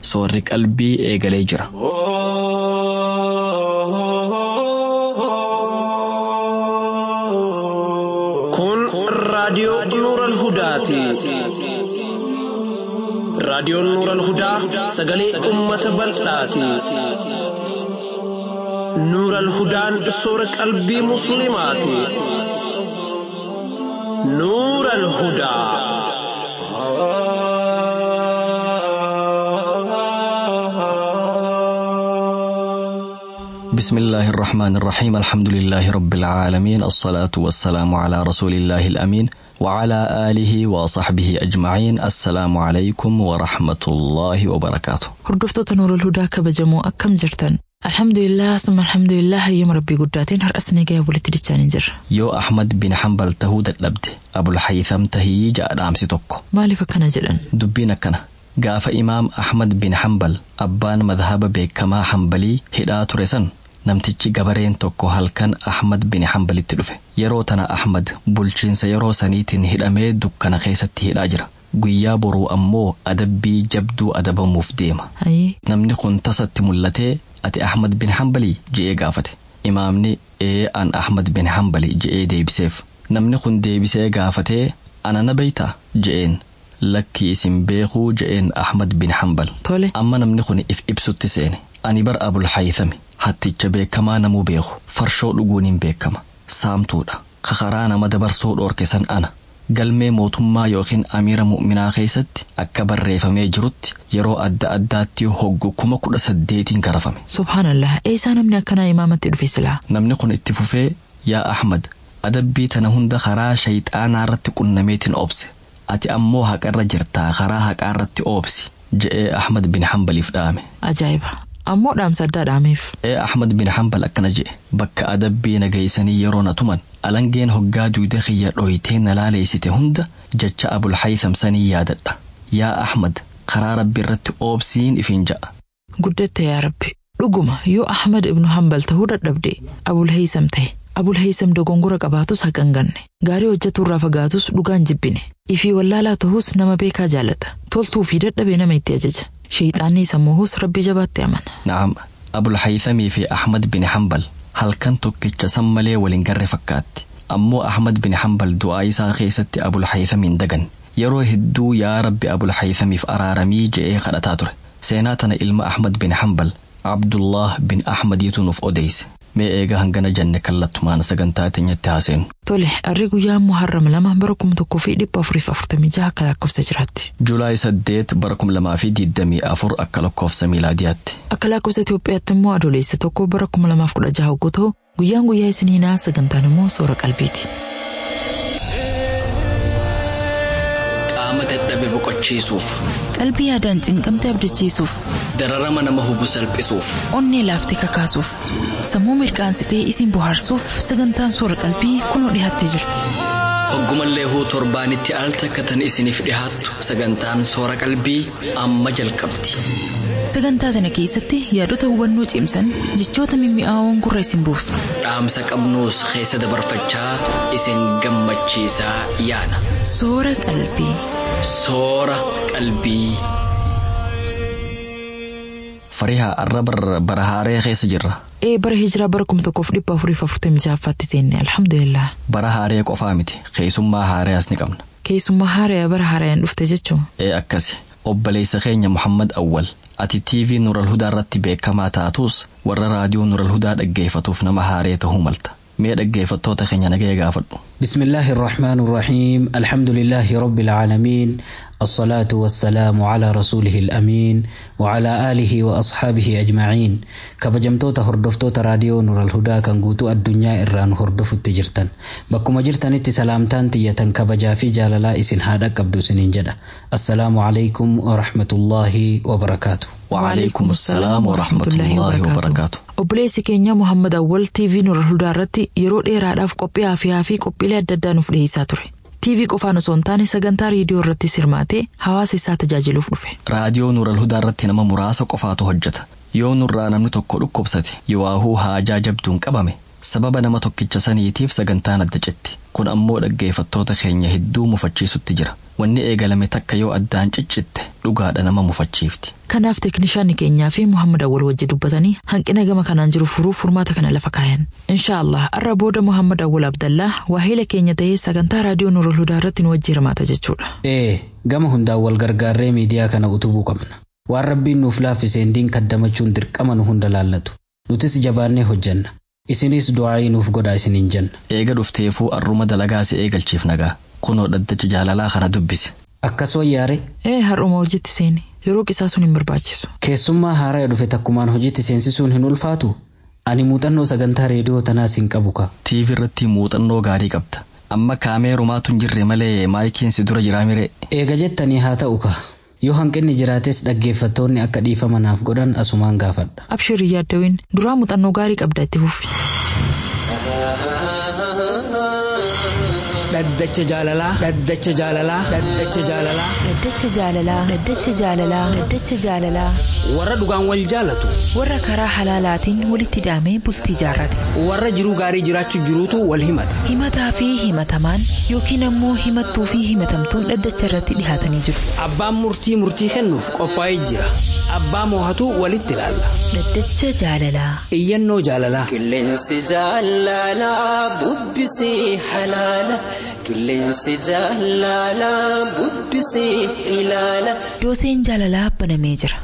soorri qalbii eegalee jira. Kun raadiyoo Nuural Hudaati. Raadiyoon Nuural Hudaa sagalee uummata bal'aati. Nuural Hudaan soora qalbii Musliimaati. Nuural Hudaa. بسم الله الرحمن الرحيم الحمد لله رب العالمين الصلاة والسلام على رسول الله الأمين وعلى آله وصحبه أجمعين السلام عليكم ورحمة الله وبركاته Hordoftoota Nuurul Hudaa kabajamoo akkam jirtan? Alhamdulillah summa alhamdulillah hayyama rabbii guddaatiin har'as ni ga'ee walitti dichaanii jirra. yoo Ahmad bin Hanbal tahuu dadhabde Abulhaytham tahii ja'a dhaamsi tokko Maaliif akkana jedhan? dubbiin akkana gaafa imaam Ahmad bin Hanbal abbaan madhaba beekamaa Hanbalii hidhaa ture san namtichi gabareen tokko halkan Ahmad bin Hanbalitti dhufe yeroo tana Ahmad bulchiinsa yeroo saniitiin hidhamee dukkana keessatti hidhaa jira guyyaa boruu ammoo adabbii jabduu adabamuuf deema Hayyee namni kun tasatti mul'atee ati Ahmad bin Hanbalii je'ee gaafate imaamni ee an Ahmad bin Hanbali je'ee deebiseef namni kun deebisee gaafatee ana na beeytaa je'een lakki isin beekuu je'een Ahmad bin Hanbal tole amma namni kun if ibsutti seene ani bar abul haythami hatticha beekamaa namuu beeku farshoo dhuguun hin beekama saamtuudha kakaraa nama dabarsuu dhoorke san ana galmee mootummaa yookiin amiira mu'minaa keessatti akka barreeffamee jirutti yeroo adda addaatti hoggu kuma kudha saddeetiin garafame subhaanallah eessaa namni akkanaa imaamatti dhufe silaa namni kun itti fufee yaa ahmad adabbii tana hunda karaa shayxaanaa irratti qunnameetiin obse ati ammoo haqarra jirtaa karaa haqaa irratti oobsi je'ee ahmad bin hanbaliif dhaame ajaa'iba ammoo dhaamsa addaa dhaameef ee ahmad bin hanbal akkana jedhe bakka adabbii nageeysanii yeroo na tuman alangeen hoggaa duude kiyya dhoytee na laaleeysite hunda jecha abulhaytham sanii yaadadha yaa ahmad karaa rabbi irratti oobsiin ifin ja'a guddatte yaa rabbi dhuguma yoo ahmad ibnu hambal tahuu dadhabde abulheeysam ta'e abulheeysam dogongora qabaatus haqan ganne gaarii hojjetuurraa fagaatus dhugaan jibbine ifii wallaalaa ta'us nama beekaa jaalata toltuu fi dadhabee nama itti ajaja sheeyxaanni isa moohus rabbi jabaatti amana na'am abulhaythamii fi ahmad bin hanbal halkan tokkicha san malee waliin garre fakkaatti ammoo ahmad bin hanbal du'aa isaa keessatti abulhaythamiin dagan yeroo hedduu yaa rabbi abulhaythamiif araaramii je'ee kadhataa ture seenaa tana ilma ahmad bin hanbal abdullah bin ahmadiitu nuuf odeyse mee eega hangana janne kallattumaan sagantaa teenyatti haaseenu tole arri guyyaa muharram lama bara kuma tokkoo fi dhibba afuriif afurtamii jaha akka lakkoofsa jiraatti juulaay saddeet bara kum lamaa fi digdamii afur akka lakkoofsa miilaadiyaatti akka lakkoofsa Itoophiyaatti immoo adoolessa tokko bara kuma lamaaf kudha jaha hogguu ta'u guyyaan guyyaa isiniinaa sagantaan immoo soora qalbiiti. qaama dadhabe boqochiisuuf Qalbii yaadaan cinqamte abdachiisuuf dararama nama hubu salphisuuf onnee laaftee kakaasuuf sammuu mirkaansitee isin bohaarsuuf sagantaan soora qalbii kunoo dhiyaattee jirti. hoggumallee huu torbaanitti al takkatan isiniif dhihaattu sagantaan soora qalbii amma jalqabdi Sagantaa sana keessatti yaadota hubannoo cimsan jechoota mimmi'aawoon gurra isin buusu. dhaamsa qabnuus keessa dabarfachaa isin gammachiisaa yaana Soora qalbii. soora qalbii. farihaa arraba bara haaree keessa jirra Ee bara hijiraa bara kuma tokkoof dhibba afuriif afurtamii jahaffaatti seenne alhamdulillah. bara haaree qofaa miti keessummaa haareas ni qabna Keessummaa haaraya bara haarayaan dhufte jechuun. ee akkasi obboleessa keenya muhammad awwal ati tv nural hudaa irratti beekamaa taatus warra raadiyoo nural hudaa dhaggeeffatuuf nama haaree tahuu malta mee dhaggeeffattoota keenya nagaya gaafadhu بسم الله الرحمن الرحيم الحمد لله رب العالمين الصلاة والسلام على رسوله الأمين وعلى آله وأصحابه أجمعين كبجمتوتا هردفتوتا راديو نور الهدى كان قوتو الدنيا إران هردف التجرتن بكما جرتن اتي سلامتان تيتن كبجا في جاللا إسن هادا قبدو سنين جدا السلام عليكم ورحمة الله وبركاته وعليكم السلام ورحمة الله وبركاته Obboleessi keenya Muhammad Awwal TV Nural Hudaa irratti yeroo dheeraadhaaf qophii hafaa fi qophiilee adda addaa nuuf dhiyeessaa ture. TV qofaan osoo hin taane sagantaa reediyoo irratti hirmaatee hawaasa isaa tajaajiluuf dhufe. raadiyoo nural hudaa irratti nama muraasa qofaatu hojjeta yoo nurraa namni tokko dhukkubsate yowaahuu haajaa jabduun qabame sababa nama tokkicha saniitiif sagantaan adda citti kun ammoo dhaggeeffattoota keenya hedduu mufachiisutti jira wanni eegalame takka yoo addaan ciccitte dhugaadha nama mufachiifti Kanaaf teeknishaanni keenyaa fi Muhammad Awwal wajji dubbatanii hanqina gama kanaan jiru furuuf furmaata kana lafa kaayan. Inshaallah har'a booda Muhammad Awwal Abdallaa waahila keenya ta'ee sagantaa raadiyoo Nurul Hudaa irratti nu wajji hirmaata jechuudha. Ee gama hundaan wal gargaarree miidiyaa kana utubuu qabna. Waan rabbiin nuuf laaffiseen diin kaddamachuun dirqama nu hunda laallatu. Nutis jabaannee hojjanna. Isinis du'aayii nuuf godhaa isiniin jenna. eega dhufteefuu arruma dalagaa si eegalchiif nagaa kunoo dhaddacha jaalalaa kana dubbise Akkas wayyaare Ee har'uma hojiitti seeni yeroo qisaa sun hin barbaachisu. keessummaa haaraa dhufe takkumaan hojiitti seensisuun hin ulfaatu. Ani muuxannoo sagantaa reediyoo tanaas hin qabu ka. tiivi irratti muuxannoo gaarii qabda amma kaameerumaatu hin jirre malee maayikiin si dura jiraa miree Eega jettanii haa ta'u ka. Yoo hanqinni jiraates dhaggeeffattoonni akka dhiifama naaf godhan asumaan gaafadha. Abshirii yaaddawin duraa muuxannoo gaarii qabda itti fufi. dhaddacha jaalalaa dhaddacha jaalalaa dhaddacha jaalalaa Dhaddacha jaalalaa Dhaddacha jaalalaa Dhaddacha jaalalaa warra dhugaan wal jaalatu warra karaa halaalaatiin walitti hidhamee bultii jaarrate warra jiruu gaarii jiraachuu jiruutu wal himata himataa fi himatamaan yookiin ammoo himattuu fi himatamtuun dhaddacha irratti dhihaatanii jiru. abbaan murtii murtii kennuuf qophaa'ee jira abbaa moohatu walitti ilaalla Dhaddacha jaalalaa iyyannoo jaalalaa Qilleensi jaalalaa bubbisee halaala. Qilleensi jaalalaa bubbisee ilaala. dooseen jaalalaa banamee jira.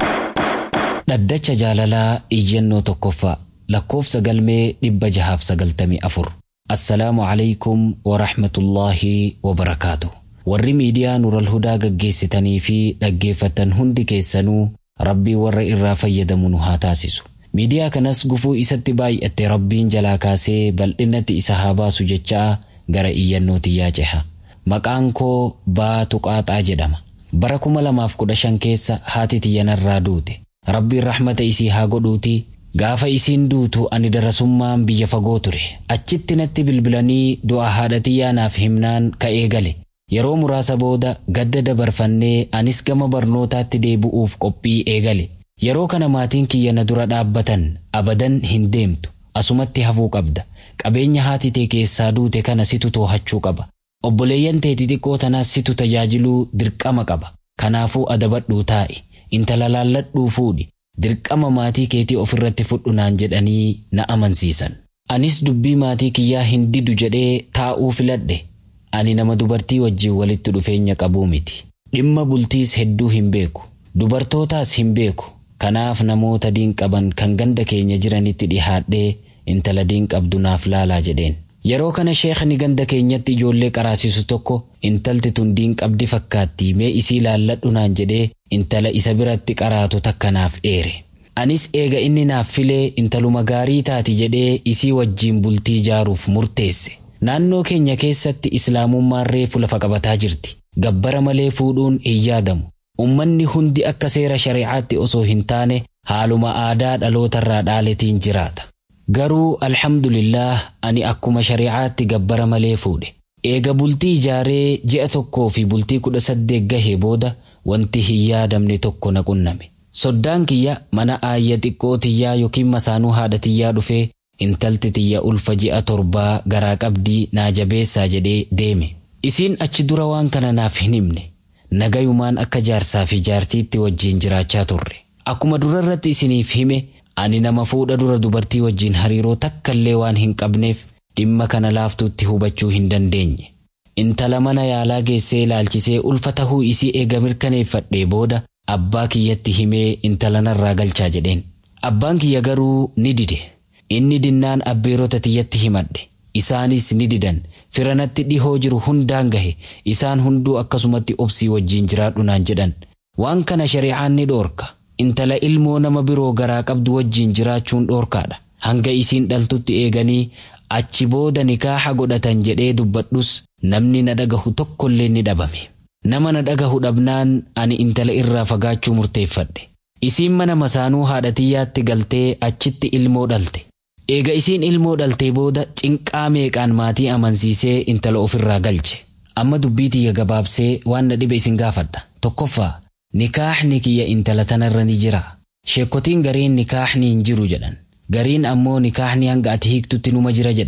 Dhaddacha jaalalaa iyyannoo tokkoffaa lakkoofsa galmee dhibba jahaaf sagaltamii afur. Assalaamu alaykum wa rahmatullaahi wa barakaatu. Warri miidiyaa Nural Hudaa gaggeessitanii fi dhaggeeffatan hundi keessanuu rabbii warra irraa fayyadamu nu haa taasisu. Miidiyaa kanas gufuu isatti baay'atte rabbiin jalaa kaasee bal'inatti isa haa baasu jechaa gara iyyannootti yaa ceha. Maqaan koo Baatu Qaaxaa jedhama. Bara kuma lamaaf kudha shan keessa haati tiyyanarraa duute. Rabbiin rahmata isii haa godhuuti. Gaafa isiin duutu ani darasummaan biyya fagoo ture. Achitti natti bilbilanii du'a haadha tiyyaa naaf himnaan ka'ee gale. Yeroo muraasa booda gadda dabarfannee anis gama barnootaatti deebi'uuf qophii eegale. Yeroo kana maatiin kiyya na dura dhaabbatan abadan hin deemtu. Asumatti hafuu qabda. Qabeenya haati tee keessaa duute kana situ too'achuu qaba. Obboleeyyan tee xixiqqoo tanaas situ tajaajiluu dirqama qaba. Kanaafuu adabadhuu taa'i. Intala laalladhuu fuudhi. Dirqama maatii keetii ofirratti fudhu naan jedhanii na amansiisan. Anis dubbii maatii kiyyaa hin didu jedhee taa'uu filadhe. Ani nama dubartii wajjin walitti dhufeenya qabuu miti. Dhimma bultiis hedduu hin beeku. Dubartootaas hin beeku. Kanaaf namoota diin qaban kan ganda keenya jiranitti dhihaadhee intala diin qabdu naaf laalaa jedheen. Yeroo kana sheekni ganda keenyatti ijoollee qaraasisu tokko intalti tun diin qabdi fakkaatti mee isii laalladhu naan jedhee intala isa biratti qaraatu takka naaf dheere. Anis eega inni naaf filee intaluma gaarii taati jedhee isii wajjiin bultii ijaaruuf murteesse. Naannoo keenya keessatti islaamummaan reefu lafa qabataa jirti. Gabbara malee fuudhuun hin yaadamu. Ummanni hundi akka seera shari'aatti osoo hin taane haaluma aadaa dhalootarraa dhaaletiin jiraata. Garuu alhamdulillah ani akkuma shari'aatti gabbara malee fuudhe. Eega bultii ijaaree ji'a tokkoo fi bultii kudha saddeet gahee booda wanti hin yaadamne tokko na qunname. Soddaan kiyya mana aayya xiqqoo tiyyaa yookiin masaanuu haadha tiyyaa dhufee intalti tiyya ulfa ji'a torbaa garaa qabdii naa jabeessaa jedhee deeme. Isiin achi dura waan kana naaf hin himne. Nagayumaan akka jaarsaa fi jaartiitti wajjiin jiraachaa turre. Akkuma durarratti isiniif hime ani nama fuudha dura dubartii wajjiin hariiroo takkallee waan hin qabneef dhimma kana laaftuutti hubachuu hin dandeenye. Intala mana yaalaa geessee ilaalchisee ulfa tahuu isii eega mirkaneeffadhee booda abbaa kiyyatti himee intala narraa galchaa jedheen. Abbaan kiyya garuu ni dide. Inni dinnaan abbeerota tiyyatti himadhe. Isaanis ni didan. Firanatti dhihoo jiru hundaan gahe. Isaan hunduu akkasumatti obsii wajjiin jiraadhu naan jedhan. Waan kana shari'aan ni dhoorka. Intala ilmoo nama biroo garaa qabdu wajjiin jiraachuun dhoorkaadha. Hanga isiin dhaltutti eeganii achi booda nikaaha godhatan jedhee dubbadhus namni na dhagahu tokkollee ni dhabame. Nama na dhagahu dhabnaan ani intala irraa fagaachuu murteeffadhe. Isiin mana masaanuu haadha tiyyaatti galtee achitti ilmoo dhalte. Eega isiin ilmoo dhaltee booda cinqaa meeqaan maatii amansiisee intala ofirraa galche. Amma dubbii tiyya gabaabsee waan na dhibe isin gaafadha. Tokkoffaa nikaaxni kiyya intala tanarra ni jira. Sheekotiin gariin nikaaxni hin jiru jedhan. Gariin ammoo nikaaxni hanga ati hiiktutti numa jira jedhan.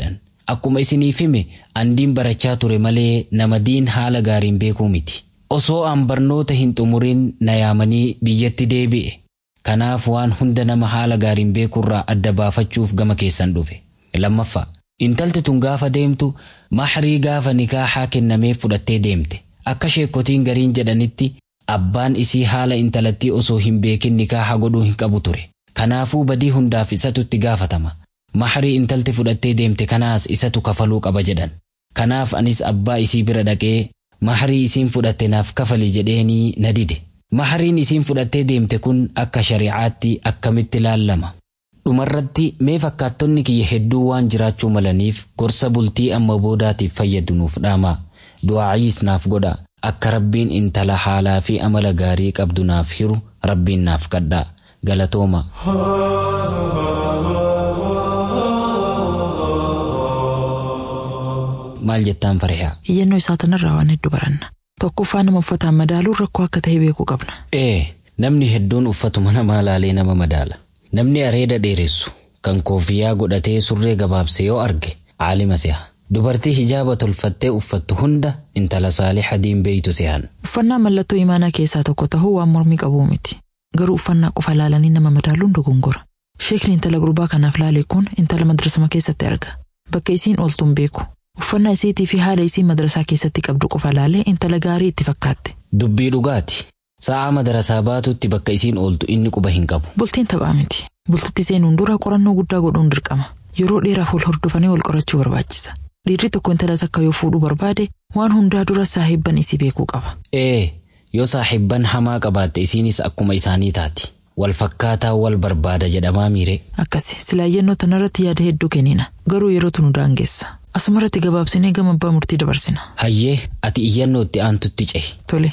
Akkuma isiniif hime andiin barachaa ture malee nama diin haala gaariin beekuu miti. Osoo an barnoota hin xumurin na yaamanii biyyatti deebi'e. Kanaaf waan hunda nama haala gaariin beekurraa adda baafachuuf gama keessan dhufe. Lammaffaa. Intalti tun gaafa deemtu mahrii gaafa nikaahaa kennameef fudhattee deemte. Akka sheekotiin gariin jedhanitti abbaan isii haala intalattii osoo hin beekin nikaaha godhuu hin qabu ture. Kanaafuu badii hundaaf isatu itti gaafatama. Mahrii intalti fudhattee deemte kanaas isatu kafaluu qaba jedhan. Kanaaf anis abbaa isii bira dhaqee mahrii isiin fudhatte naaf kafali jedheenii na dide. Mahriin isiin fudhattee deemte kun akka shari'aatti akkamitti laallama. Dhumarratti mee fakkaattonni kiyya hedduu waan jiraachuu malaniif gorsa bultii amma boodaatiif fayyadu nuuf dhaamaa. Du'aayiis naaf godha. Akka rabbiin intala haalaa fi amala gaarii qabdu naaf hiru rabbiin naaf kadhaa. Galatooma. Maal jettaan farihaa? Iyyannoo isaa tanarraa waan hedduu baranna. Tokkoffaa nama uffataan madaaluun rakkoo akka ta'e beekuu qabna. Ee, namni hedduun uffatuma namaa laalee nama madaala. Namni areeda dheeressu kan koofiyyaa godhatee surree gabaabse yoo arge aalima si'a. Dubartii hijaaba tolfattee uffattu hunda intala saaliha diin beeytu si'an. Uffannaa mallattoo imaanaa keessaa tokko tahuu waan mormii qabuu miti. Garuu uffannaa qofa laalanii nama madaaluun dogongora. Sheekni intala gurbaa kanaaf laale kun intala madrasama keessatti arga. Bakka isiin ooltuun beeku. Uffannaa isiitii fi haala isiin madrasaa keessatti qabdu qofa laalee intala gaarii itti fakkaatte. Dubbii dhugaati. Sa'a madarasaa baatutti bakka isiin ooltu inni quba hin qabu. Bultiin taphaa miti. Bultitti seenuun dura qorannoo guddaa godhuun dirqama. Yeroo dheeraaf wal hordofanii wal qorachuu barbaachisa. Dhiirri tokko intala takka yoo fuudhuu barbaade waan hundaa dura saahibban isii beekuu qaba. Ee, yoo saahibban hamaa qabaatte isiinis akkuma isaanii taati. Wal fakkaataa wal barbaada jedhamaa miire. Akkasi silaa iyyannoo tanarratti yaada hedduu kennina. Garuu yerootu nu daangeessa. Asumarratti gabaabsinee gama abbaa murtii dabarsina. Hayyee ati iyyannoo itti aantutti cehi. Tole.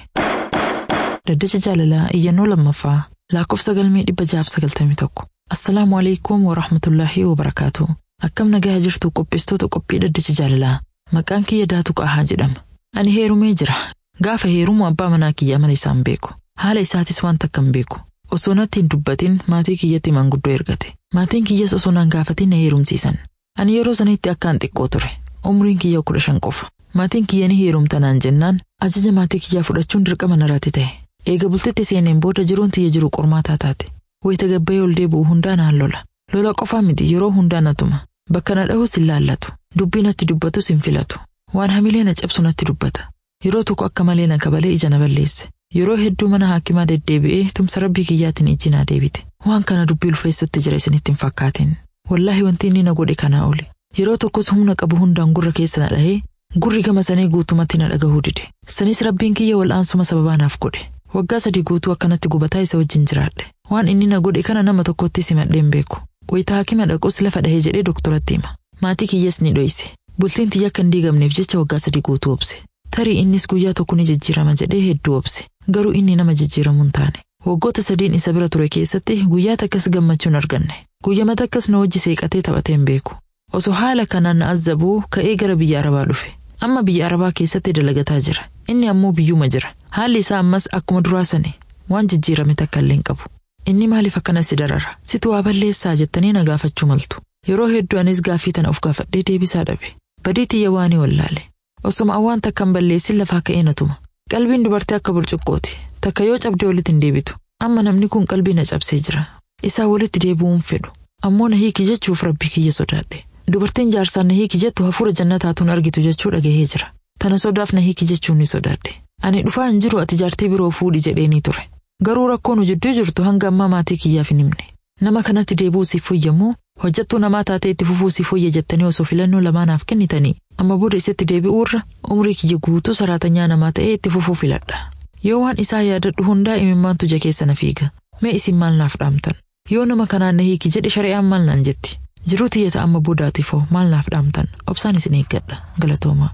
Daddacha jaalalaa iyyannoo lammaffaa lakkoofsa galmee dhibba jaaf sagaltamii tokko. Assalaamu alaikum wa rahmatullaahi wa barakaatu. Akkam nagaa jirtu qopheessitoota qophii daddacha jaalalaa. Maqaan kiyya daatu qaahaa jedhama. Ani heerumee jira. Gaafa heerumu abbaa manaa kiyyaa mala isaan beeku. Haala isaatis waan takka hin beeku. Osoo natti hin dubbatin maatii kiyyatti manguddoo ergate. Maatiin kiyyas osoo naan gaafatin na heerumsiisan. Ani yeroo sanitti akkaan xiqqoo ture. Umriin kiyya kudha shan qofa. Maatiin kiyya ni heerumtanaan jennaan ajaja maatii kiyyaa fudhachuun dirqama narratti ta'e. Eega bultitti seeneen booda jiruun tiyya jiru qormaataa taate. Wayita gabbayee ol deebi'u hundaa naan lola. Lola qofaa miti yeroo hundaa natuma. Bakka na dhahus hin laallatu. Dubbii natti dubbatus hin filatu. Waan hamilee na cabsu natti dubbata. Yeroo tokko akka malee na kabalee ija na balleesse. Yeroo hedduu mana haakimaa deddeebi'ee tumsa rabbii kiyyaatiin ijji naa deebite. Waan kana dubbii ulfeessutti jira isinitti hin fakkaatin. Wallaahi wanti inni na godhe kanaa oli. Yeroo tokkos humna qabu hundaan gurra keessa na dhahee gurri gama sanii guutumatti na dhagahuu dide. Sanis rabbiin kiyya wal'aansuma sababaa naaf godhe. Waggaa sadii guutuu akkanatti gubataa isa wajjin jiraadhe. Waan inni na godhe kana nama tokkotti simadheen beeku. Wayita haakima dhaqus lafa dhahee jedhee doktoratti hima. Maatii kiyyas ni dhoyse. Bultiin tiyya akka hin diigamneef jecha waggaa sadii guutuu obse. Tarii innis guyyaa tokko ni jijjiirama jedhee hedduu obse. Garuu inni nama jijjiiramu hin taane. Waggoota sadiin isa bira ture keessatti guyyaa takkas gammachuun arganne. Guyyama takkas na wajji seeqatee taphatee hin beeku. Osoo haala kanaan na azzabuu ka'ee gara biyya Arabaa dhufe. Amma biyya Arabaa keessatti dalagataa jira. Inni ammoo biyyuma jira. Haalli isaa ammas akkuma duraa sani waan jijjiirame takka illee hin qabu. Inni maaliif akkana si darara? Situ waa balleessaa jettanii na gaafachuu maltu. Yeroo hedduu anis gaaffii tana of gaafadhee deebisaa dhabe. Badii tiyya waanii wallaale. Osoma waan takka hin balleessin lafaa ka'ee na tuma. Qalbiin dubartii akka burcuqqooti. Takka yoo cabdee walitti hin deebitu. Amma namni kun qalbii na cabsee jira. Isaa walitti deebi'uu hin fedhu. Ammoo na hiiki jechuuf rabbii kiyya sodaadhe. Dubartiin jaarsaan na hiiki jettu hafuura jannataatuun argitu jechuu dhagahee jira. Tana sodaaf na hiiki jechuun ni sodaadhe. Ani dhufaa hin jiru ati jaartii biroo fuudhi jedheenii ture. Garuu rakkoon nu jidduu jirtu hanga ammaa maatii kiyyaaf hin himne. Nama kanatti deebi'uu siif foyyammoo hojjattuu namaa taatee itti fufuu siif foyya jettanii osoo filannoo lamaanaaf kennitanii amma booda isatti deebi'uurra umrii kiyya guutuu saraatanyaa namaa ta'ee itti fufuu filadha. Yoo waan isaa yaadadhu hundaa imimmaantu ija keessa na fiiga. Mee isin maal naaf dhaamtan? Yoo nama kanaan na hiiki jedhe shari'aan maal naan jetti? Jiruu tiyyata amma boodaatifoo maal naaf dhaamtan? Obsaan isin eeggadha. Galatoomaa.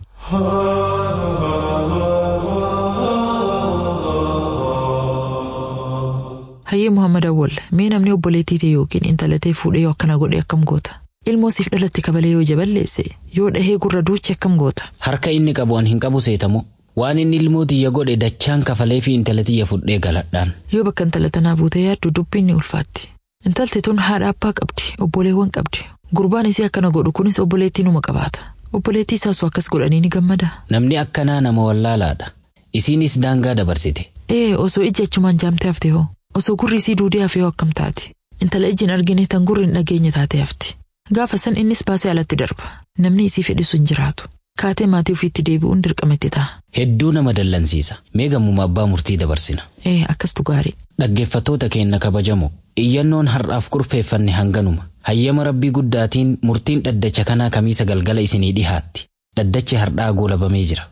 Hayyee Muhammad Awwal mee namni obboleettii ta'e yookiin intalatee fuudhee yoo akkana godhe akkam goota? Ilmoo siif dhalatti kabalee yoo jaballeesse yoo dhahee gurra duuchi akkam goota? Harka inni qabu an hin qabu seetamu. Waan inni ilmoo tiyya godhe dachaan kafalee fi intala tiyya fudhee galadhaan. Yoo bakka intala tanaa buutee yaaddu dubbiin ni ulfaatti. Intalti tun haadha abbaa qabdi, obboleewwan qabdi, Gurbaan isii akkana godhu kunis obboleettii numa qabaata. Obboleettii isaas akkas godhanii ni gammada. Namni akkanaa nama wallaalaadha. Isiinis daangaa dabarsite. Ee osoo ijji achumaan jaamtee hafte hoo? Osoo gurri isii duudee hafee hoo akkam taati? Intala ijjiin argine tan gurri hin dhageenye taatee hafti. Gaafa san innis baasee alatti darba. Namni isii fedhisu hin jiraatu. Kaatee maatii ofiitti deebi'uun dirqama itti ta'a. Hedduu nama dallansiisa. Mee gammuma abbaa murtii dabarsina. Ee akkastu gaarii. Dhaggeeffattoota keenya kabajamoo iyyannoon har'aaf kurfeeffanne hanganuma. Hayyama rabbii guddaatiin murtiin dhaddacha kanaa kamiisa galgala isinii dhihaatti. Dhaddachi har'aa goolabamee jira.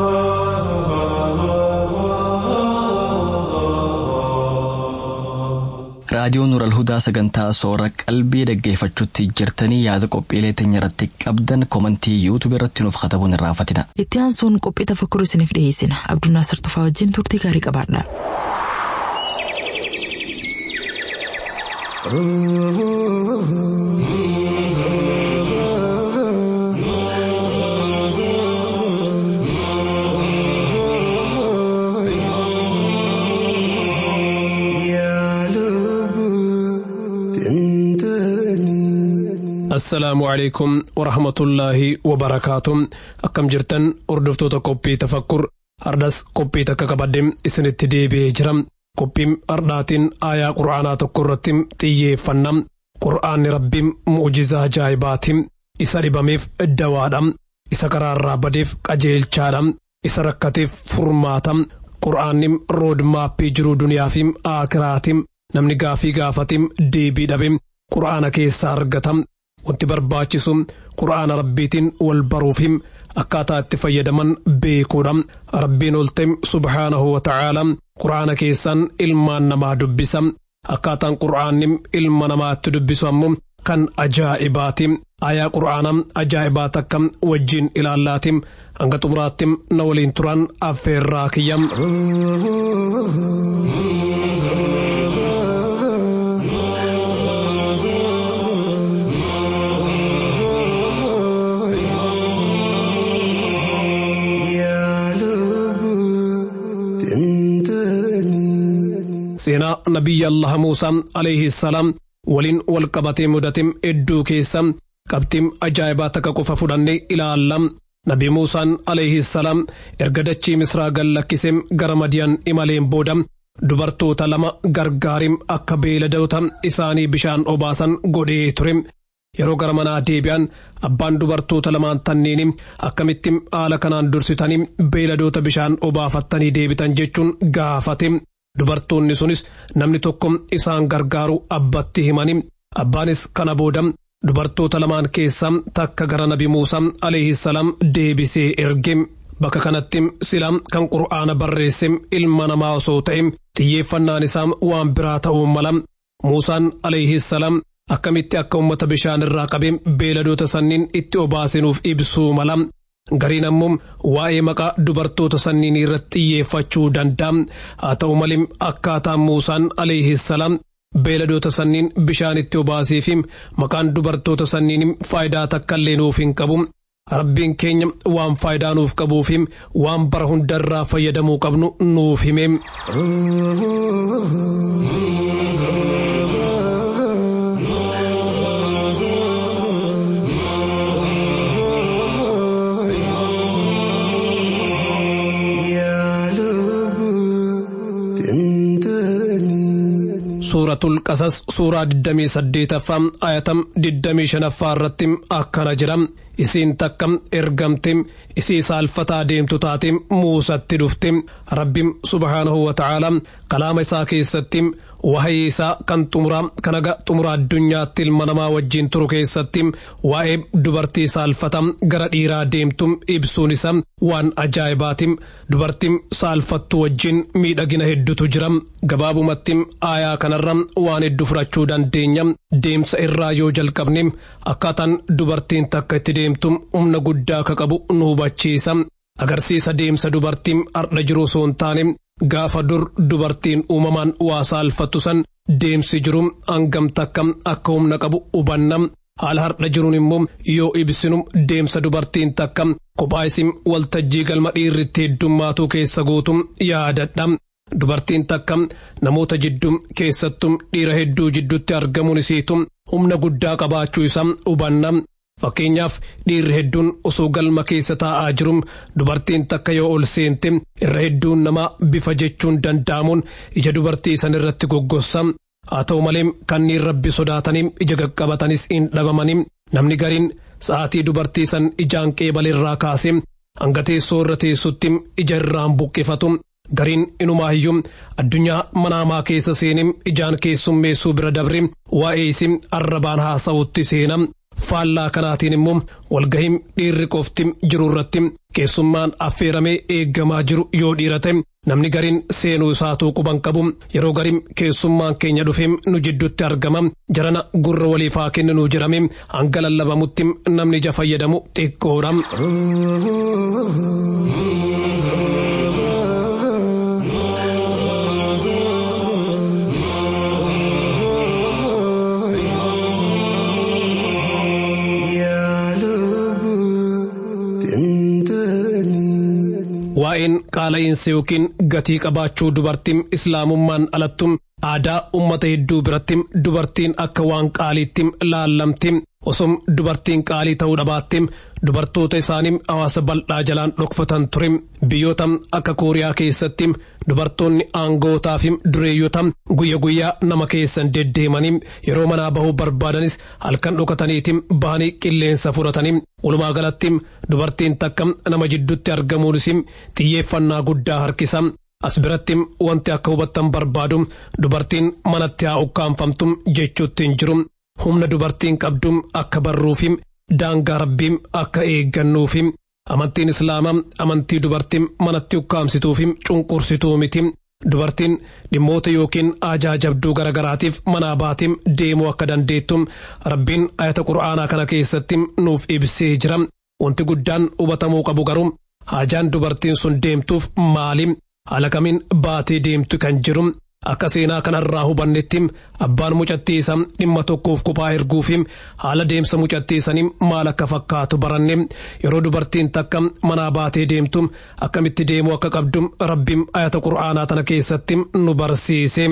raadiyoon nural hudaa sagantaa soora qalbii dhaggeeffachuutti jirtanii yaada qophiilee teenya irratti qabdan komantii yuutuub irratti nuuf katabuun irraanfatina. Itti aansuun qophii tafakkur isiniif dhiyeessina. Abdunnaasir Tufaa wajjin turtii gaarii qabaadha. assalaamu calaykum warahmatullaahi wabarakaatu akkam jirtan hordoftoota qophii tafakkur har'as qophii takka qabadde isinitti deebi'ee jira qophiin hardhaatiin aayaa qura'aanaa tokko irratti xiyyeeffanna qura'aanni rabbiin mu'ujizaa ajaa'ibaati isa dhibameef dawaadha isa karaarraa badeef qajeelchaadha isa rakkateef furmaata qura'aanni roodmaappii jiruu duniyaa fi aakiraati namni gaafii gaafatiin deebii dhabe qura'aana keessaa argata wanti barbaachisu qura'aana rabbiitiin wal baruufi akkaataa itti fayyadaman beekuudha rabbiin olte subhaanahu wa ta'aala qura'aana keessaan ilmaan namaa dubbisa akkaataan qura'aanni ilma namaatti dubbisu ammoo kan ajaa'ibaati ayaa qura'aana ajaa'ibaa takka wajjiin ilaallaati hanga xumuraatti na waliin turan affeerraa kiyya. seenaa nabiyya allaha muusaa alayhi salaam waliin wal qabatee mudate hedduu keessa qabxiin ajaa'ibaa takka qofa fudhannee ilaalla nabi muusaan alayhi salaam erga dachii misraa gad lakkisee gara madiyaan imaleen booda dubartoota lama gargaariin akka beeladoota isaanii bishaan obaasan godhee ture yeroo gara manaa deebi'an abbaan dubartoota lamaan tanniin akkamitti haala kanaan dursitanii beeladoota bishaan obaafattanii deebitan jechuun gaafate. Dubartoonni sunis namni tokko isaan gargaaru abbatti himani. Abbaanis kana booda dubartoota lamaan keessaa takka gara nabi Muusaa alayhi salaam deebisee erge. Bakka kanatti sila kan qur'aana barreesse ilma namaa osoo ta'e xiyyeeffannaan isaa waan biraa ta'uu mala. Muusaan alayhi salaam akkamitti akka uummata bishaan irraa qabee beeladoota sanniin itti obaasinuuf ibsuu mala. Gariin ammoo waa'ee maqaa dubartoota sanniin irratti xiyyeeffachuu danda'a. Haa ta'u malee akkaataan Muusaan alayhi salaam beeladoota sanniin bishaan itti obaasee fi maqaan dubartoota sanniin faayidaa takka illee nuuf hin qabu. Rabbiin keenya waan faayidaa nuuf qabuu fi waan bara hundarraa fayyadamuu qabnu nuuf hime. suuratul qasas suuraa 28ffaa ayatam 25ffaa irratti akkana jira isiin takka ergamte isii saalfataa deemtu taate muusatti dhufte rabbi subhaanahu wa ta'aala kalaama isaa keessatti wahayii isaa kan xumuraa kan aga xumura addunyaatti ilma namaa wajjiin turu keessatti waa'ee dubartii saalfata gara dhiiraa deemtu ibsuun isaa waan ajaa'ibaati dubartiin saalfattu wajjiin miidhagina heddutu jira gabaabumatti aayaa kanarra waan hedduu fudhachuu dandeenya deemsa irraa yoo jalqabne akkaataan dubartiin takka itti deemtu humna guddaa akka qabu nu hubachiisa agarsiisa deemsa dubartiin har'a jiru osoo hin taane gaafa dur dubartiin uumamaan waa saalfattu san deemsi jiru hangam takka akka humna qabu hubanna haala har'a jiruun immoo yoo ibsinu deemsa dubartiin takka kophaa isin waltajjii galma dhiirritti heddummaatu keessa guutu yaadadha dubartiin takka namoota jidduu keessattuu dhiira hedduu jidduutti argamuun isiitu humna guddaa qabaachuu isaa hubanna. Fakkeenyaaf dhiirri hedduun osoo galma keessa taa'aa jiru dubartiin takka yoo ol seente irra hedduun nama bifa jechuun danda'amuun ija dubartii san irratti goggossa. Haa ta'u malee kanneen rabbi sodaatanii ija qaqqabatanis hin dhabamanii namni gariin sa'aatii dubartii san ijaan qeebalerraa kaasee hanga teessoo irra teessutti ija irraan buqqifatu. Gariin inumaayyuu addunyaa manaamaa keessa seenee ijaan keessummeessuu bira dabre waa'ee isii arrabaan haasa'utti seena. Faallaa kanaatiin immoo walgahiin dhiirri qofti jiru irratti keessummaan affeeramee eeggamaa jiru yoo dhiira ta'e namni gariin seenuu isaatuu quban qabu yeroo gariin keessummaan keenya dhufee nu jidduutti argama jarana gurra waliif haa kenninu jedhame hanga lallabamutti namni ija fayyadamu xiqqoodha. waa'een qaala'insa yookiin gatii qabaachuu dubartiin islaamummaan alattu aadaa ummata hedduu biratti dubartiin akka waan qaaliitti laallamti osoo dubartiin qaalii ta'uu dhabaatte dubartoota isaanii hawaasa bal'aa jalaan dhokfatan ture biyyoota akka kooriyaa keessatti dubartoonni aangootaa fi dureeyyota guyya guyyaa nama keessan deddeemanii yeroo manaa bahuu barbaadanis halkan dhokataniitiin bahanii qilleensa fudhatanii walumaa galatti dubartiin takka nama jidduutti argamuunis xiyyeeffannaa guddaa harkisa. As biratti wanti akka hubattan barbaadu dubartiin manatti haa ukkaanfamtu jechuutti hin jiru. Humna dubartiin qabdu akka barruufi daangaa rabbii akka eeggannuufi amantiin islaamaa amantii dubartii manatti ukkaamsituufi cunqursituu miti. Dubartiin dhimmoota yookiin ajaajabduu garagaraatiif manaa baatiin deemuu akka dandeettu rabbiin ayata qura'aanaa kana keessatti nuuf ibsee jira. Wanti guddaan hubatamuu qabu garuu haajaan dubartiin sun deemtuuf maali? Haala kamiin baatee deemtu kan jiru akka seenaa kanarraa hubannetti abbaan mucattiisa dhimma tokkoof kophaa erguufi haala deemsa mucattiisanii maal akka fakkaatu baranne yeroo dubartiin takka manaa baatee deemtu akkamitti deemuu akka qabdu rabbiin ayata qura'aanaa tana keessatti nu barsiise.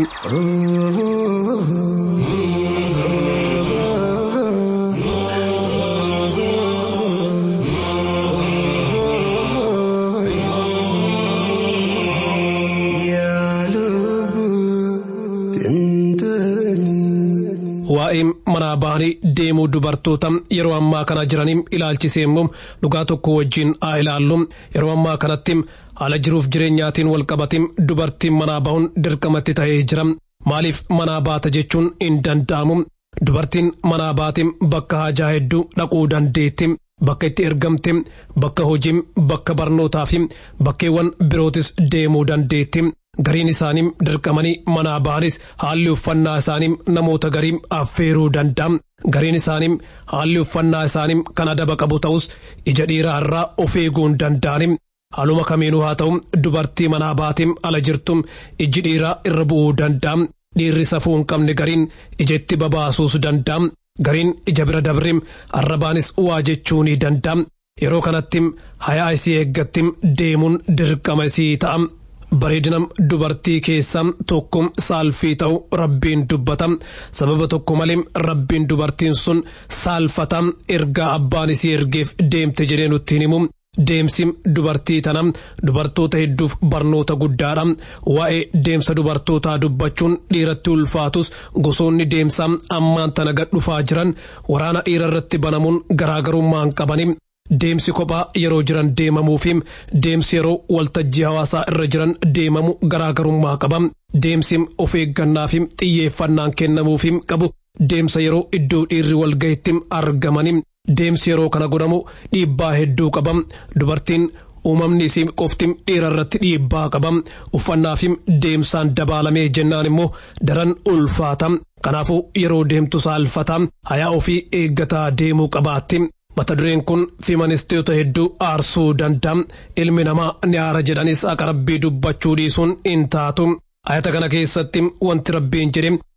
waa'ee manaa bahanii deemuu dubartoota yeroo ammaa kana jiranii ilaalchisee immoo dhugaa tokko wajjin haa ilaallu yeroo ammaa kanatti haala jiruuf jireenyaatiin walqabatiin dubartiin manaa bahuun dirqamatti ta'ee jira maaliif manaa baata jechuun hin danda'amu dubartiin manaa baatiin bakka haajaa hedduu dhaquu dandeetti. Bakka itti ergamte bakka hojii bakka barnootaa fi bakkeewwan birootis deemuu dandeetti. Gariin isaanii dirqamanii manaa bahanis haalli uffannaa isaanii namoota garii affeeruu danda'a. Gariin isaanii haalli uffannaa isaanii kan adaba qabu ta'us ija dhiiraa irraa of eeguu hin danda'ani. Haaluma kamiinuu haa ta'u dubartii manaa baatiin ala jirtu iji dhiiraa irra bu'uu danda'a. Dhiirri safuu hin qabne gariin ija itti babaasuus danda'a. Gariin ija bira dabree arrabaanis waa jechuu ni danda'a. Yeroo kanatti hayaa isii eeggatti deemuun dirqama isii ta'a. Bareedina dubartii keessaa tokko saalfii ta'u rabbiin dubbata. Sababa tokko malee rabbiin dubartiin sun saalfata ergaa abbaan isii ergeef deemte jedhee nutti hin himu. Deemsi dubartii tana dubartoota hedduuf barnoota guddaadha. Waa'ee deemsa dubartootaa dubbachuun dhiiratti ulfaatus gosoonni deemsaa ammaan tana gad dhufaa jiran waraana dhiira irratti banamuun garaagarummaa hin qabani. Deemsi kophaa yeroo jiran deemamuu fi deemsi yeroo waltajjii hawaasaa irra jiran deemamu garaagarummaa qaba. Deemsi of eeggannaa fi xiyyeeffannaan kennamuuf qabu deemsa yeroo iddoo dhiirri walgahitti argamani. Deemsi yeroo kana godhamu dhiibbaa hedduu qaba. Dubartiin uumamni isii qofti dhiira irratti dhiibbaa qaba. Uffannaa fi deemsaan dabaalamee jennaan immoo daran ulfaata. Kanaafuu yeroo deemtu saalfata. Hayaa ofii eeggataa deemuu qabaatti. Mata dureen kun feministoota hedduu aarsuu danda'a. Ilmi namaa ni aara jedhanis akka rabbii dubbachuu dhiisuun hin taatu. Ayata kana keessatti wanti rabbiin jedhe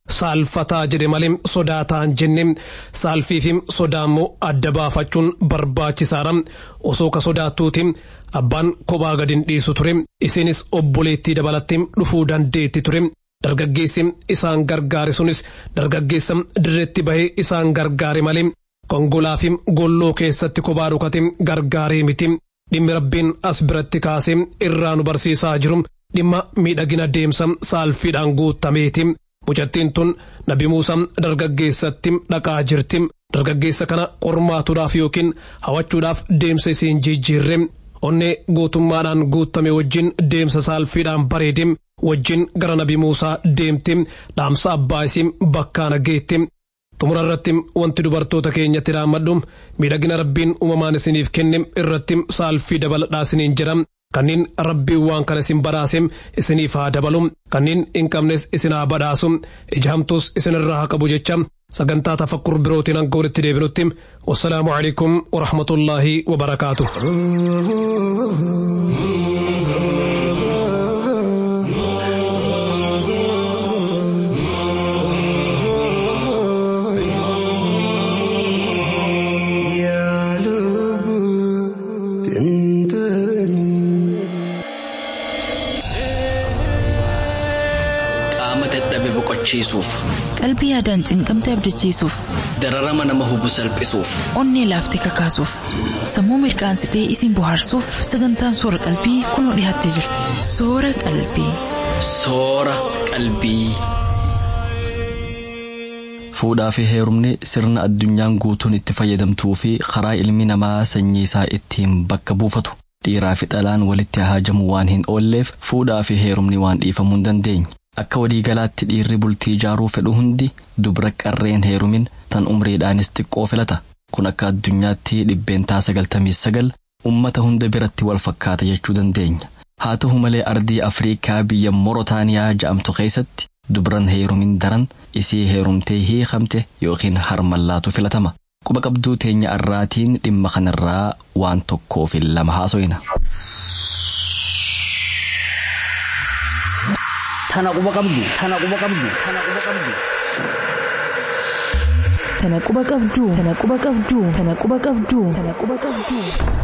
saalfataa jedhe malee sodaataa hin jenne saalfii fi sodaa immoo adda baafachuun barbaachisaadha osoo ka sodaattuuti abbaan kophaa gadi hin dhiisu ture isinis obboleettii dabalatti dhufuu dandeetti ture dargaggeessi isaan gargaare sunis dargaggeessa dirreetti bahee isaan gargaare malee kongolaa fi golloo keessatti kophaa dhukate gargaaree miti dhimmi rabbiin as biratti kaasee irraa nu barsiisaa jiru dhimma miidhagina deemsa saalfiidhaan guutameeti. mucattiin tun nabi muusaa dargaggeessatti dhaqaa jirti dargaggeessa kana qormaatuudhaaf yookiin hawachuudhaaf deemsa isiin jijjiirre onnee gootummaadhaan guutame wajjin deemsa saalfiidhaan bareede wajjin gara nabi muusaa deemti dhaamsa abbaa isii bakkaana geetti xumura irratti wanti dubartoota keenyatti dhaammadhu miidhagina rabbiin uumamaan isiniif kenne irratti saalfii dabaladhaa isiniin jedha kanneen rabbiin waan kana isin badhaase isiniif haa dabalu kanneen hin qabnes isin haa badhaasu ija hamtuus isinirraa haa qabu jecha sagantaa tafakkur birootiin hanga walitti deebinutti wassalaamu alaikum warahmatullaahi wabarakaatu. boqochiisuuf qalbii yaadaan cinqamte abdachiisuuf dararama nama hubu salphisuuf onnee laaftee kakaasuuf sammuu mirqaansitee isin bohaarsuuf sagantaan soora qalbii kunoo dhiyaattee jirti soora qalbii. soora qalbii. fuudhaa fi heerumni sirna addunyaan guutuun itti fayyadamtuu fi karaa ilmi namaa sanyii isaa ittiin bakka buufatu dhiiraa fi dhalaan walitti haajamu waan hin oolleef fuudhaa fi heerumni waan dhiifamuu hin dandeenye. akka waliigalaatti dhiirri bultii ijaaruu fedhu hundi dubra qarreen heerumin tan umriidhaanis xiqqoo filata kun akka addunyaatti dhibbeentaa sagaltamii sagal ummata hunda biratti wal fakkaata jechuu dandeenya haa ta'u malee ardii afriikaa biyya morotaaniyaa ja'amtu keessatti dubran heerumin daran isii heerumtee hiikamte yookiin harmallaatu filatama quba qabduu teenya arraatiin dhimma kanarraa waan tokkoo fi lama haasoyna. Tana quba qabdu. Tana quba qabdu. Tana quba qabdu. Tana quba qabdu. Tana quba qabdu. Tana quba qabdu. Tana quba qabdu.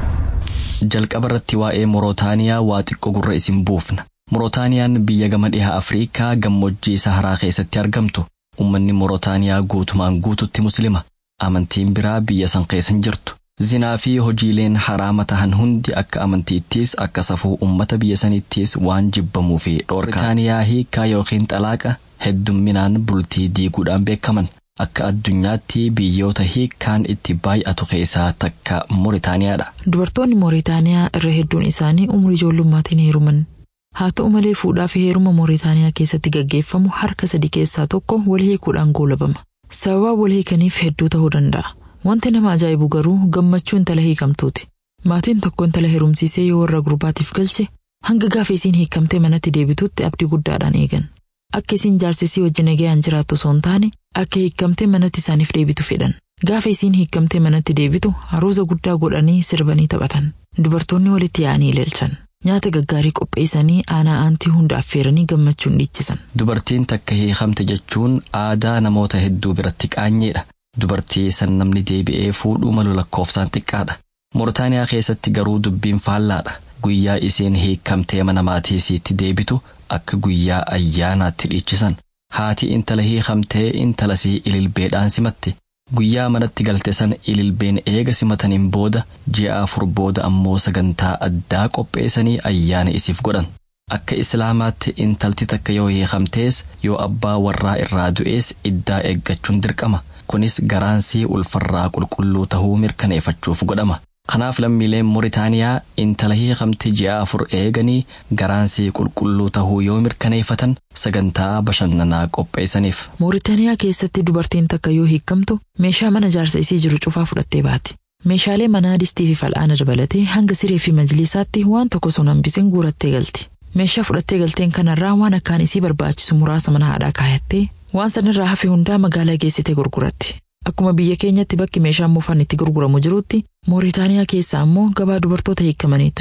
Jalqaba irratti waa'ee Morootaaniyaa waa xiqqoo gurra isin buufna. Morootaaniyaan biyya gama dhiha Afriikaa gammoojjii Saharaa keessatti argamtu. Uummanni Morootaaniyaa guutumaan guututti Musliima. Amantiin biraa biyya san keessa hin jirtu. Zinaa fi hojiileen haraama tahan hundi akka amantiittis akka safuu uummata biyya sanittis waan jibbamuu fi dhoorkaa. Moritaaniyaa hiikaa yookiin xalaaqa heddumminaan bultii diiguudhaan beekaman. Akka addunyaatti biyyoota hiikkaan itti baay'atu keessaa takka Moritaaniyaadha. Dubartoonni Mooritaaniyaa irra hedduun isaanii umurii ijoollummaatiin heeruman. Haa ta'u malee fuudhaa fi heeruma Mooritaaniyaa keessatti gaggeeffamu harka sadi keessaa tokko wal hiikuudhaan goolabama. Sababa wal hiikaniif hedduu ta'uu danda'a. Wanti nama ajaa'ibu garuu gammachuu intala hiikamtuuti. Maatiin tokko intala heerumsiisee yoo warra gurbaatiif galche hanga gaafa isiin hiikamtee manatti deebitutti abdii guddaadhaan eegan. Akka isiin jaarsisii wajjin nagayaan jiraattu osoo hin taane akka hiikamtee manatti isaaniif deebitu fedhan. Gaafa isiin hiikamtee manatti deebitu haruuza guddaa godhanii sirbanii taphatan. Dubartoonni walitti yaa'anii ilaalchan. Nyaata gaggaarii qopheessanii aanaa aantii hunda affeeranii gammachuun dhiichisan. Dubartiin takka hiikamte jechuun aadaa namoota hedduu biratti qaanyeedha. Dubartii san namni deebi'ee fuudhuu malu lakkoofsaan xiqqaadha. Mooritaaniyaa keessatti garuu dubbiin faallaadha. Guyyaa isiin hiikamtee mana maatii isiitti deebitu akka guyyaa ayyaanaatti dhiichisan. Haati intala hiikamtee intala sii ililbeedhaan simatti. Guyyaa manatti galte san ililbeen eega simataniin booda ji'a afur booda ammoo sagantaa addaa qopheessanii ayyaana isiif godhan. Akka islaamaatti intalti takka yoo hiikamtees yoo abbaa warraa irraa du'ees iddaa eeggachuun dirqama. kunis garaansii ulfarraa qulqulluu tahuu mirkaneeffachuuf godhama. Kanaaf lammiileen Mooritaaniyaa intala hiikamte ji'a afur eeganii garaansii qulqulluu tahuu yoo mirkaneeffatan sagantaa bashannanaa qopheessaniif. Mooritaaniyaa keessatti dubartiin takka yoo hiikamtu meeshaa mana jaarsa isii jiru cufaa fudhattee baati. Meeshaalee manaa distii fi fal'aana dabalatee hanga siree fi majlisaatti waan tokko sun hambisin guurattee galti. Meeshaa fudhattee galteen kanarraa waan akkaan isii barbaachisu muraasa mana haadhaa kaayattee waan sanirraa hafe hundaa magaalaa geessitee gurguratti. Akkuma biyya keenyatti bakki meeshaan moofaan itti gurguramu jirutti Mooritaaniyaa keessa ammoo gabaa dubartoota hiikamaniitu jira.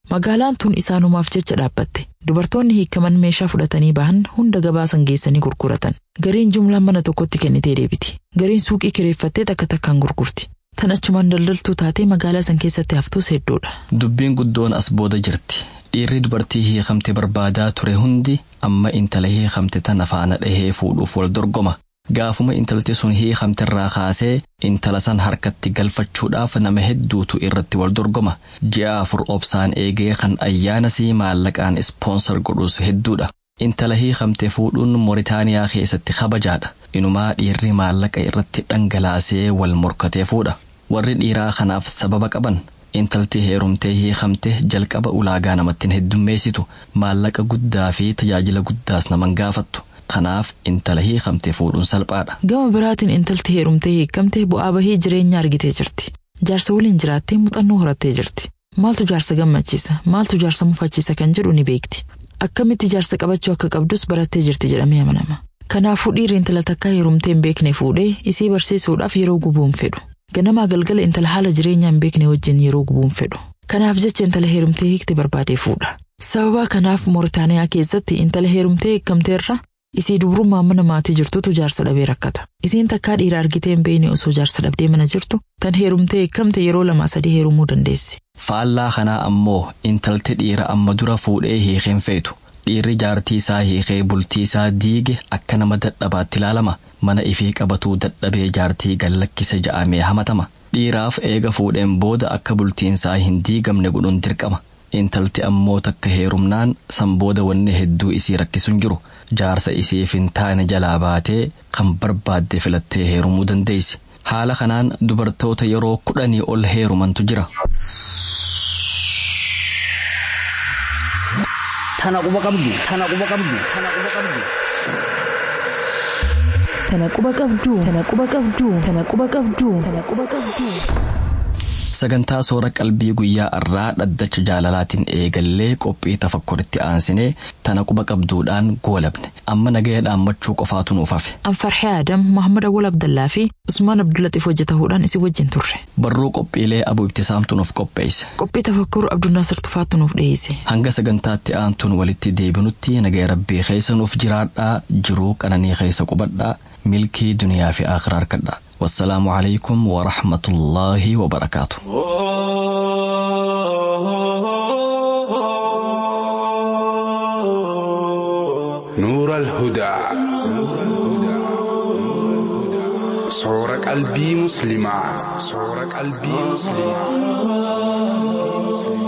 Magaalaan tun isaanumaaf jecha dhaabbatte. Dubartoonni hiikaman meeshaa fudhatanii bahan hunda gabaasan geessanii gurguratan. Gariin jumlaan mana tokkotti kennitee deebiti. Gariin suuqii kireeffattee takka takkaan gurgurti. Tan achumaan daldaltuu taatee magaalaa san keessatti haftuus hedduudha. Dubbiin guddoon as booda jirti. Dhiirri dubartii hiikamte barbaadaa ture hundi amma intala hiikamte tana faana dhahee fuudhuuf wal dorgoma. Gaafuma intalti sun hiikamterraa kaasee intala san harkatti galfachuudhaaf nama hedduutu irratti wal dorgoma. Ji'a afur obsaan eegee kan ayyaana sii maallaqaan ispoonsar godhus hedduudha. Intala hiikamte fuudhuun Mooritaaniyaa keessatti kabajaadha. Inumaa dhiirri maallaqa irratti dhangalaasee wal morkatee fuudha. Warri dhiiraa kanaaf sababa qaban. Intalti heerumtee hiikamte jalqaba ulaagaa namatti hin heddummeessitu. Maallaqa guddaa fi tajaajila guddaas naman gaafattu. Kanaaf intala hiikamte fuudhuun salphaadha. Gama biraatiin intalti heerumtee hiikamte bu'aa bahii jireenya argitee jirti. Jaarsa waliin jiraattee muuxannoo horattee jirti. Maaltu jaarsa gammachiisa? Maaltu jaarsa mufachiisa kan jedhu ni beekti. Akkamitti jaarsa qabachuu akka qabdus barattee jirti jedhamee amanama. Kanaafuu dhiirri intala takkaa heerumtee hin beekne fuudhee isii barsiisuudhaaf yeroo gubuun fedhu. Ganamaa galgala intala haala jireenyaa hin beekne wajjin yeroo gubuun fedhu. Kanaaf jecha intala heerumtee hiikte barbaadee fuudha. Sababa kanaaf Mooritaaniyaa keessatti intala heerumtee hiikamteerra isii dubrummaan mana maatii jirtutu jaarsa dhabee rakkata. Isiin takkaa dhiira argitee hin beekne osoo jaarsa dhabdee mana jirtu tan heerumtee hiikamte yeroo lamaa sadii heerumuu dandeessi. Faallaa kanaa ammoo intalti dhiira amma dura fuudhee hiikeen feetu. Dhiirri jaartii isaa hiikee bultii isaa diige akka nama dadhabaatti ilaalama. Mana ifii qabatuu dadhabee jaartii gallakkise ja'amee hamatama. Dhiiraaf eega fuudheen booda akka bultiinsaa hin diigamne godhuun dirqama. Intalti ammoo takka heerumnaan san booda wanni hedduu isii rakkisuun jiru. Jaarsa isiif hin taane jalaa baatee kan barbaadde filattee heerumuu dandeessi. Haala kanaan dubartoota yeroo kudhanii ol heerumantu jira. Tana quba qabdu. Tana quba qabdu. Tana quba qabdu. Tana quba qabdu. Tana quba qabdu. Tana quba qabdu. Tana quba qabdu. Sagantaa soora qalbii guyyaa irraa dhaddacha jaalalaatiin eegallee qophii tafakkuritti aansinee tana quba qabduudhaan goolabne amma nagaya dhaammachuu qofaatu nuuf hafe. Anfarxee Adam, Muhammad Awwal Abdallaa fi Usmaan Abdullaxiif hojjetahuudhaan isin wajjin turre. Barruu qophiilee abuu ibtisaamtu nuuf qopheesse. Qophii tafakkur Abdunnaasir Tufaattu nuuf dhiyeesse. Hanga sagantaatti aantuun walitti deebinutti nagaya rabbii keessa nuuf jiraadhaa jiruu qananii keessa qubadhaa milkii duniyaa fi akhiraa harkadhaa. والسلام عليكم ورحمة الله وبركاته نور الهدى صور قلبي مسلمة صور قلبي مسلمة